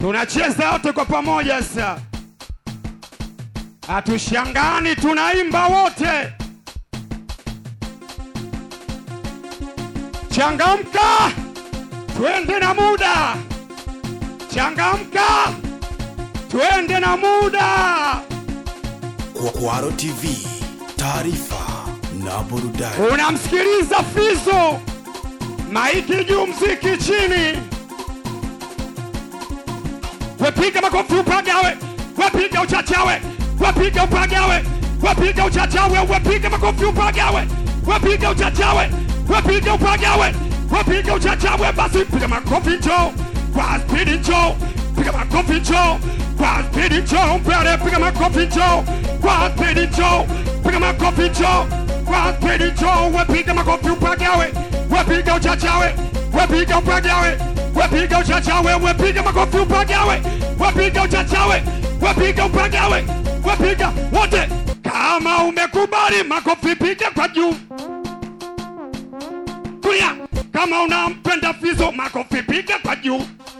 tunacheza wote kwa pamoja sasa, hatushangani, tunaimba wote. Changamka, twende na muda. Changamka, twende na muda. Kwaro TV, taarifa na burudani. Unamsikiliza Fizo, maiki juu, mziki chini. Wepiga makofi upagawe, wepiga uchachawe, wepiga upagawe, wepiga uchachawe, wepiga makofi upagawe, wepiga uchachawe, wepiga upagawe, wepiga uchachawe. Basi piga makofi njoo kwa spidi, njoo piga makofi njoo kwa spidi, njoo mbele, piga makofi njoo kwa spidi, njoo piga makofi njoo kwa spidi, njoo wepiga makofi upagawe, wepiga uchachawe, wepiga upagawe wepiga uchachawe, wepiga makofi upagawe, wepiga uchachawe, wepiga upagawe, wepiga wote. Kama umekubali makofi piga kwa juu, kulia. Kama unampenda Fizo makofi piga kwa juu.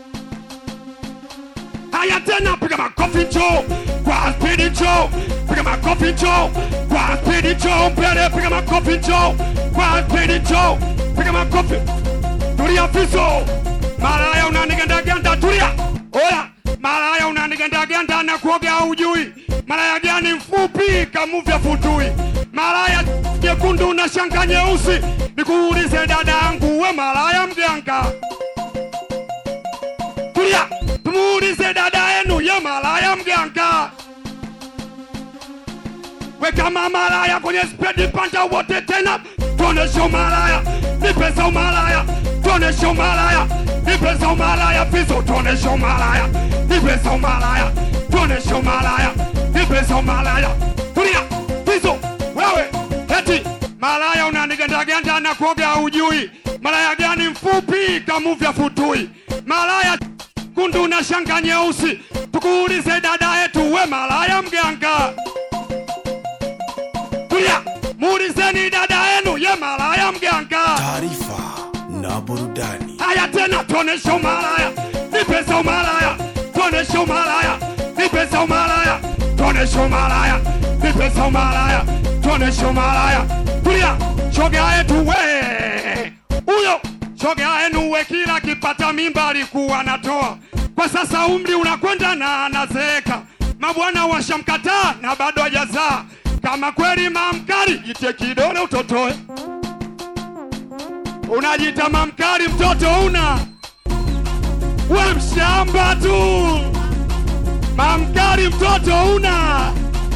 Haya tena, piga makofi njoo kwa spidi, njoo piga makofi njoo kwa spidi, njoo mbele, piga makofi njoo kwa spidi, njoo piga makofi. Tulia Fizo, malaya unanigandaganda, tulia. Oya, malaya unanigandaganda na kuoga ujui. Malaya gani mfupi kamuvya futui. Malaya jekundu na shanga nyeusi. Nikuulize dada yangu, we malaya mganga? Tulia, tumuulize dada yenu, ye malaya mganga? We kama malaya kwenye spedi panda wote tena, tuoneshe umalaya, nipe za umalaya, tuoneshe umalaya, nipe za umalaya, Fizo tuoneshe umalaya, nipe za umalaya, tuoneshe umalaya, nipe za umalaya. Tulia, Fizo wewe, eti malaya unanigandaganda na kuoga ujui. Malaya gani mfupi kamuvya futui? Malaya kundu na shanga nyeusi. Tukuulize dada yetu, we malaya mganga? Tulia, muulizeni dada yenu, ye malaya mganga? Taarifa na burudani. Haya tena, tuoneshe umalaya, nipe za umalaya, tuoneshe umalaya, nipe za umalaya, tuoneshe umalaya, nipe za umalaya, tuoneshe umalaya. Tulia, shoga yetu we, huyo shoga yenu we, kila kipata mimba alikuwa anatoa, kwa sasa umri unakwenda na anazeeka, mabwana washamkataa na bado hajazaa. Kama kweli mamkari, jite kidole utotoe unajita mamkari mtoto una we mshamba tu mamkari mtoto una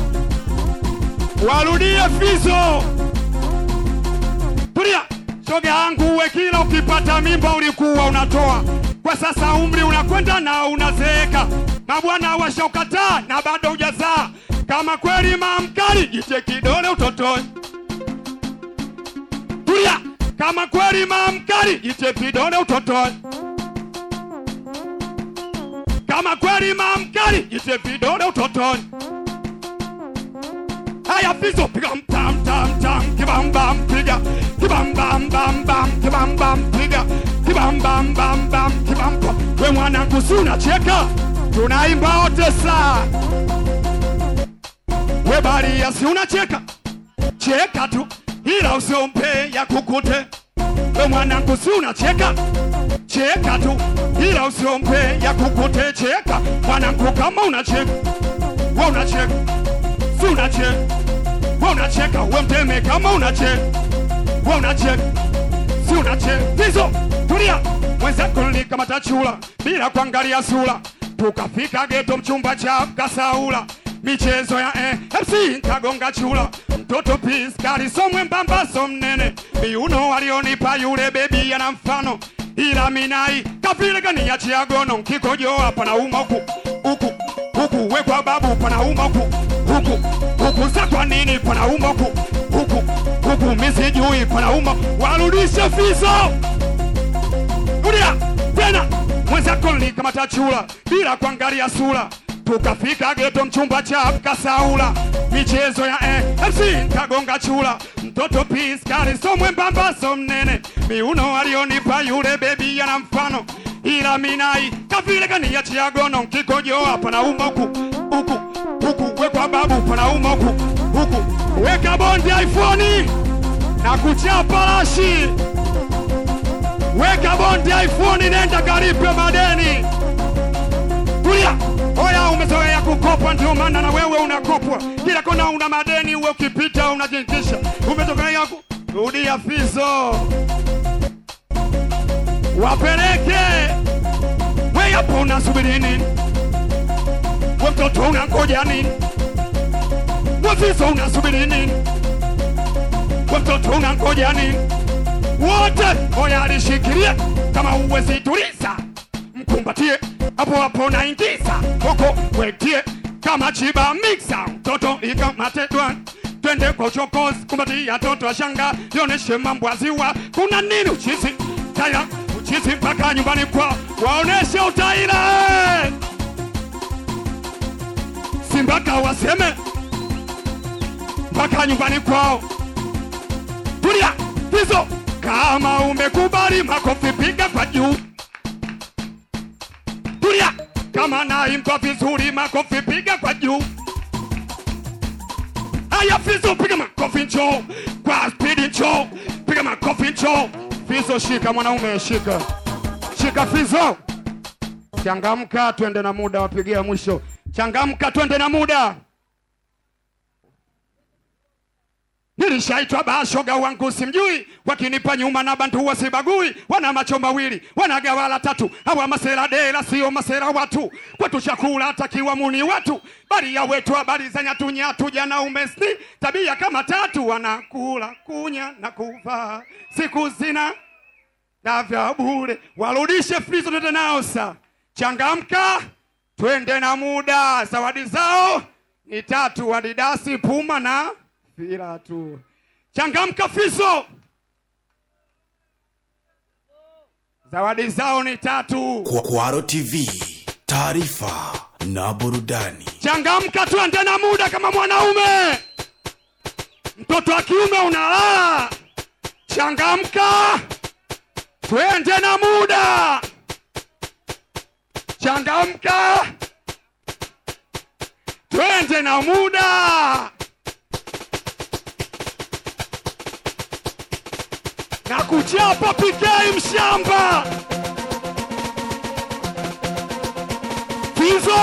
warudie Fizo tulia shoga yangu we kila ukipata mimba ulikuwa unatoa kwa sasa umri unakwenda na unazeeka mabwana washaukataa na bado hujazaa kama kweli mamkari jite kidole utotoe tulia kama kweli mamkari jite vidole utotoe. Kama kweli mamkari jite vidole utotoe. Haya Fizo, piga mtam tam tam, kibam bam piga, kibam bam bam bam, kibam bam piga, kibam bam bam bam, kibam bam. We mwanangu, si unacheka? Tunaimba wote saa. We baria, si unacheka? Cheka tu, ila usiompe ya kukute. We mwanangu, si unacheka? Cheka tu, ila usiompe ya kukute. Cheka mwanangu, kama unacheka, we unacheka, si unacheka, we unacheka, we mteme kama unacheka, we unacheka, si unacheka. Fizo, tulia, mwenzako nilikamata chula bila kuangalia sura, tukafika geto, mchumba cha kasaula michezo ya eh, MC kagonga chula mtoto piskali so mwembamba so mnene miuno walionipa yule bebi ana mfano ila minai kavile kaniachia gono nkikojoa panauma huku huku huku wekwa babu panauma huku huku huku sa kwa nini panauma huku huku huku misijui panauma warudishe Fizo Rudia tena mwenzako nilikamata chula bila kuangalia sura tukafika geto mchumba cha kasaula michezo ya eh, FC kagonga chula mtoto piskari so mwembamba so mnene miuno alionipa yule bebi ana mfano ila minai kavile kaniachia gono nkikojo hapa na uma huku huku huku wekwa babu pana uma huku huku weka bondi iPhone na kuchapa rashi weka bondi iPhone nenda karipe madeni tulia oya umezoea kukopa ndio maana na wewe unakopwa kila kona una madeni uwe ukipita unajinkisha umezoea ku rudia fizo wapeleke we hapo unasubiri nini we mtoto unangoja nini we fizo unasubiri nini we mtoto unangoja nini wote oya alishikilia kama uwezi tuliza mkumbatie hapo hapo naingiza koko wetie kama chiba mixa mtoto ikamatedwa twende kwa uchokozi kumbatia toto ashanga yoneshe mambo ya ziwa kuna nini uchizi taira uchizi mpaka nyumbani kwa waoneshe utaira si mpaka waseme mpaka nyumbani kwao tulia hizo kama umekubali makofi piga kwa juu tulia kama naimba vizuri makofi piga kwa juu haya fizo piga makofi njo kwa spidi njo piga makofi njo fizo shika mwanaume shika shika fizo changamka twende na muda wapigia mwisho changamka twende na muda Nilishaitwa bashoga wangu simjui, wakinipa nyuma na bantu wasibagui, wana macho mawili wana gawala tatu, hawa masera dela sio masera watu, kwetu chakula takiwa muni watu, bali ya wetu habari za nyatu nyatu, jana umesni tabia kama tatu, wanakula kunya na kuvaa, siku zina na vya bure, warudishe frizo tete nao sa changamka, twende na muda, zawadi zao ni tatu, Adidasi, Puma na fira tu. Changamka Fizo, zawadi zao ni tatu. Kwa- Kwaro TV, taarifa na burudani. Changamka, twende na muda kama mwanaume. Mtoto wa kiume unalala. Changamka, twende na muda. Changamka, twende na muda. na kuchapa PK mshamba Fizo,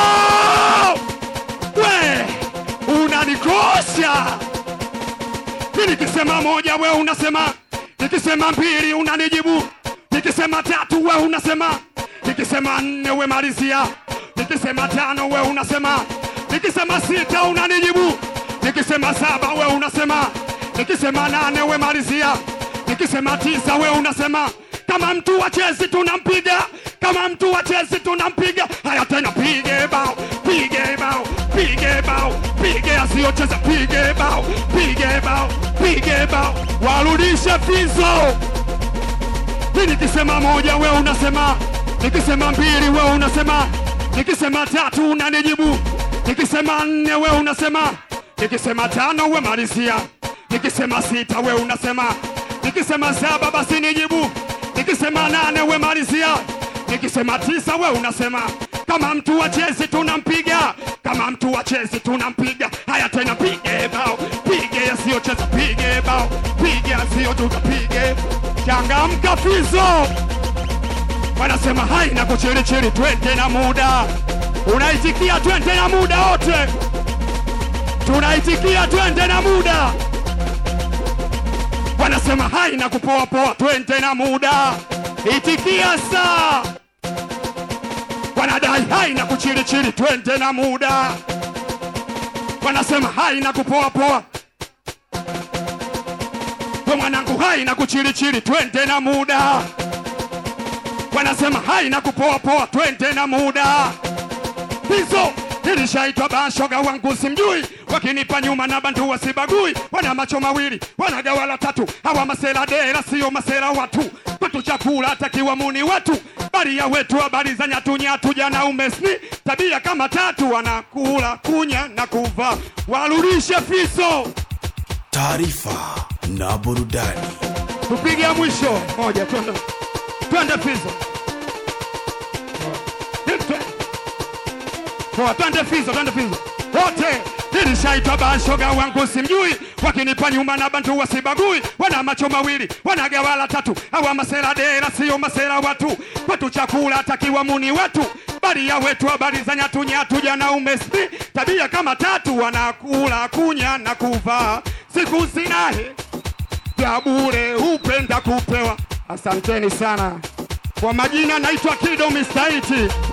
we unanikosha. Mi nikisema moja we unasema, nikisema mbili unanijibu, nikisema tatu we unasema, nikisema nne we malizia, nikisema tano we unasema, nikisema sita unanijibu, nikisema saba we unasema, nikisema nane we malizia, nikisema tisa we unasema kama mtu wa Chelsea tunampiga, kama mtu wa Chelsea tunampiga. Haya tena, pige bao, pige bao, pige bao, pige asiyocheza, pige bao, pige bao, pige bao, warudishe Fizo. Mi nikisema moja we unasema, nikisema mbili we unasema, nikisema tatu unanijibu, nikisema nne we unasema, nikisema tano we malizia, nikisema sita we unasema, nikisema saba basi nijibu, nikisema nane we malizia, nikisema tisa we unasema kama mtu wa Chelsea tunampiga, kama mtu wa Chelsea tunampiga. Haya tena, pige bao, pige yasiyocheza, pige bao, pige yasiyocheza, pige. Changamka Fizo, wanasema hai na kuchirichiri, twende na muda. Unaitikia twende na muda, wote tunaitikia twende na muda. Wanasema hai na kupoa poa, twende na muda. Itikia saa wanadai hai na kuchirichiri, twende na muda. Wanasema hai na kupoa poa, we mwanangu, hai na kuchirichiri, twende na muda. Wanasema hai na kupoa poa, twende na muda. Hizo nilishaitwa bashoga wangu simjui, wakinipa nyuma na bantu wasibagui, wana macho mawili wana gawala tatu, hawa masela dela sio masela watu, kwetu chakula takiwa muni watu, bali ya wetu habari za nyatu nyatu, jana umesni tabia kama tatu, wanakula kunya na kuvaa, warudishe Fiso, Taarifa na burudani. tupige mwisho moja, twende twende Fiso, poa twende fizo twende fizo wote nilishaitwa bashoga wangu simjui wakinipa nyuma na bantu wasibagui wana macho mawili wana gawala tatu awa masera dera sio masera watu kwetu chakula takiwa muni wetu bali ya wetu habari za nyatu nyatu jana umespi tabia kama tatu wanakula kunya na kuvaa siku zinahe vya bure hupenda kupewa asanteni sana kwa majina naitwa kido mistaiti